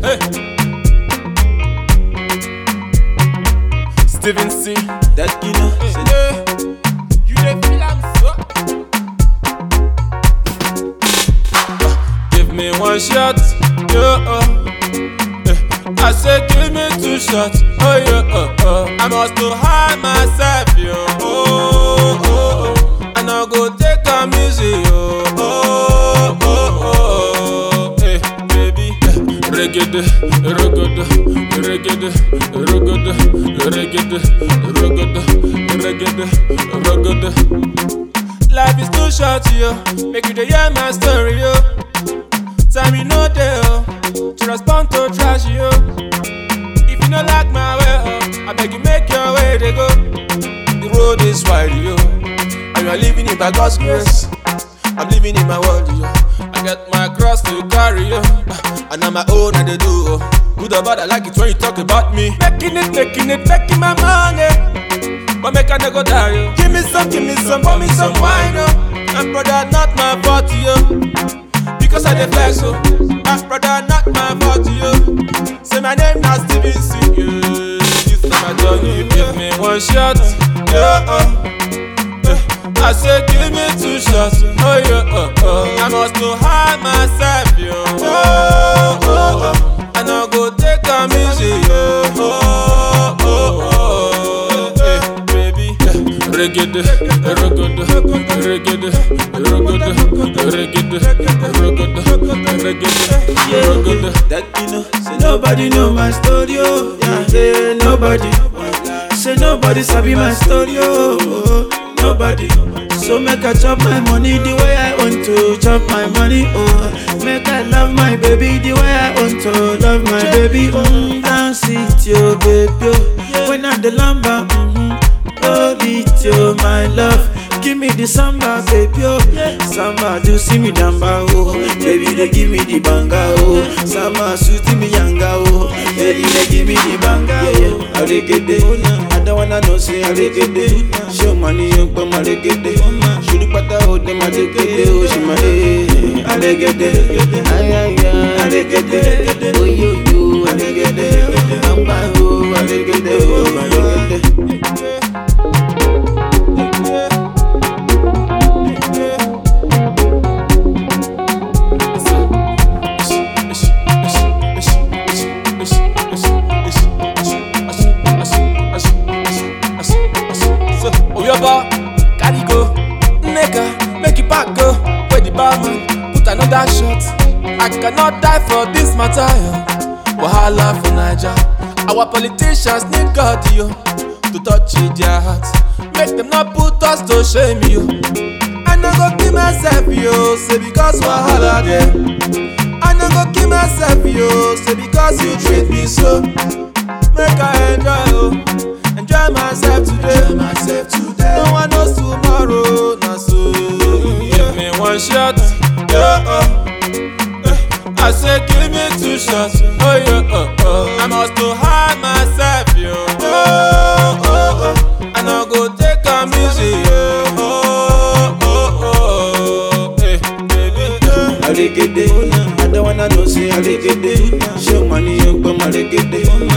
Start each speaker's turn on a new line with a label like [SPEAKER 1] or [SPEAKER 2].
[SPEAKER 1] Hey. Steven C.
[SPEAKER 2] That you know, say
[SPEAKER 1] Hey. You dey feel am so? Give me one shot, yeah. Uh. Eh, I say give me two shots, oh yeah. Uh, uh. I must to hide myself, yo. Oh, oh, oh. And I go take a music, yo. Oh, oh, oh. Hey, baby. Reggae, reggae, reggae, reggae, reggae, reggae, reggae, reggae. Life is too short, yo. Make you dey hear my story, yo. Time you know dey, oh. To respond to trash, yo. If you no like my way, oh, I beg you make your way, they go. The road is wide, yo. And you are living it by God's grace. I'm living in my world, yo. I get my cross to carry, yo. And I'm my own, and they do, oh. Good or bad, I like it when you talk about me. Making it, making it, making my money. But make a nigga die, yo. Give me some, give me some, pour me some wine, yo. And brother, not my fault, yo. Because I dey flex, oh. My brother, not my fault, yo. Say my name now Steven C. Yeah. This is my journey. Give me one shot, yeah. Uh. Eh, I say give me two shots, oh yeah. Uh, uh. I must to hide myself, yo. Oh, oh, oh. And I go take a music, yo. Oh, oh, oh. Eh, baby. Eh, Reggae, reggae, reggae, reggae, reggae, reggae, reggae.
[SPEAKER 2] that you know, say nobody know my story, oh. Yeah, say nobody, say nobody sabi my story, oh. Nobody. So make I chop my money the way I want to chop my money, oh. Make I love my baby the way I want to love my baby, mm. Dance it, yo, baby, oh. When I'm the lamba, mm-hmm. Hold it, yo, my love. Give me the samba, baby, oh. Samba, do see me damba, oh. Baby, they give me the banga, oh. Samba, suit me yanga, oh. Baby, they give me the banga, oh. Aregede, I don't wanna know, say aregede. Show money, you come aregede. Shoot pata, oh, them aregede, oh, she my eh. Aregede, ay, ay, ay. Aregede, oh, yo, yo, aregede. Amba, oh, aregede, oh, aregede.
[SPEAKER 1] So, Oyaba, carry go, nigga, make it back go. Where the barman put another shot. I cannot die for this matter, yo. Wahala for Naija. Our politicians need God, yo, to touch it, their hearts. Make them not put us to shame, yo. I no go kill myself, yo, say because wahala there. I no go kill myself, yo, say because you treat me so. Make I enjoy, oh, enjoy myself today. Enjoy myself today. No one knows tomorrow, na so. Give me one shot, yeah. Uh. Eh, I say give me two shots, oh yeah. Uh, uh. I must to hide myself, yo. Oh, oh, oh. And I go take a music, yo. Oh, oh, oh. Hey, baby.
[SPEAKER 2] Aregede, I don't wanna know say aregede. Show money, you come aregede.